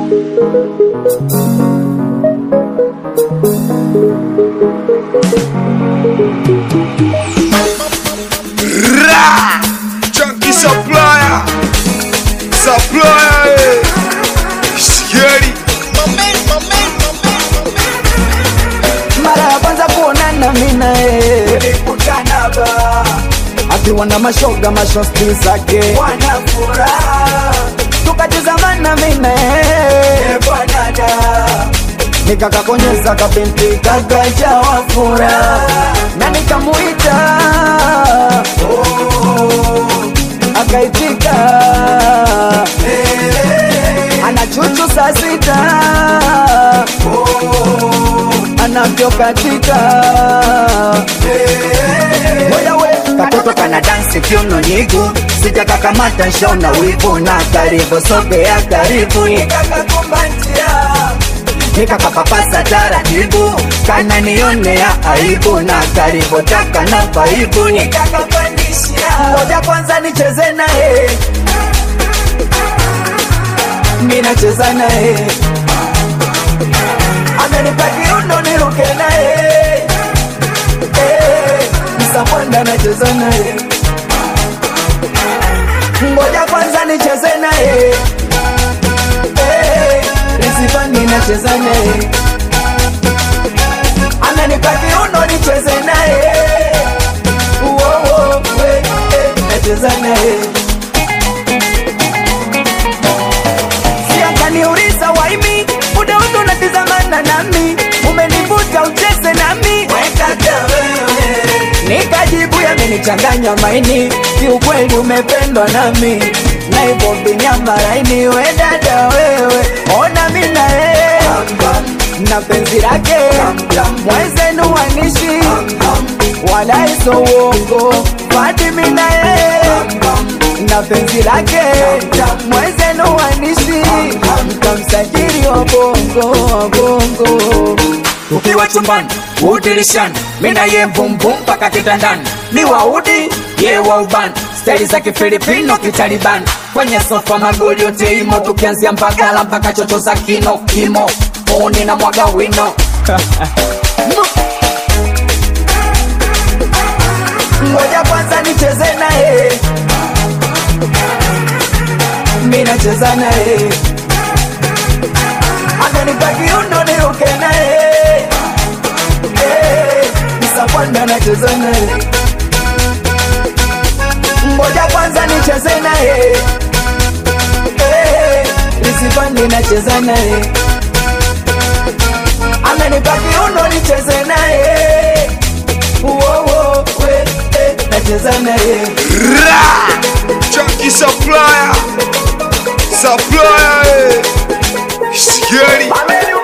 Ra! Chunky supplier! Supplier! eh. Scary! mara ya kwanza kuonana mina akiwa na mashoga mashosti zake tukatizamana mina nikakakonyeza kabinti kakajawa fura na nikamuita akaitika ana chuchu saa sita anavyokatika moja we katoto kana dansi kiuno nyigu sijakakamata nshona wivu na karibu sogea karibu nikakapapasa taratibu kana nionea aibu na karibu taka na vaibu moja kwanza nicheze naye minacheza naye amenipa kiundo niruke naye Eh, msapwanda nacheza naye ngoja kwanza nicheze naye Eh, risifani nacheza naye amenipa kiundo nicheze naye Uo, uo, we, eh, nacheza naye siakaniuliza waimi muda wote unatizamana nami umenivuta ucheze nami nikajibu yamenichanganya maini kiukweli umependwa nami na hivyo vinyama laini we dada wewe ona mina yeye na penzi lake mwezenu wanishi wala iso uongo Fatimi na yeye na penzi lake mwezenu wanishi mkamsajili wa bongo wa bongo ukiwa chumbani udirishani mina ye mbumbum mpaka kitandani ni waudi ye wa ubani staili za kifilipino kitalibani kwenye sofa magoli yote imo tukianzia mbagala mpaka chocho za kino kimo oni na mwaga wino ngoja kwanza nicheze naye mi nacheza naye amenipa kiundo niruke naye Eh, msapwanda nacheza naye ngoja kwanza nicheze naye Eh, lisipandi nacheza naye amenipa kiundo nicheze naye Uo, we, eh, nacheza naye Ra! Chunky supplier! Supplier! eh. Scary! Ameni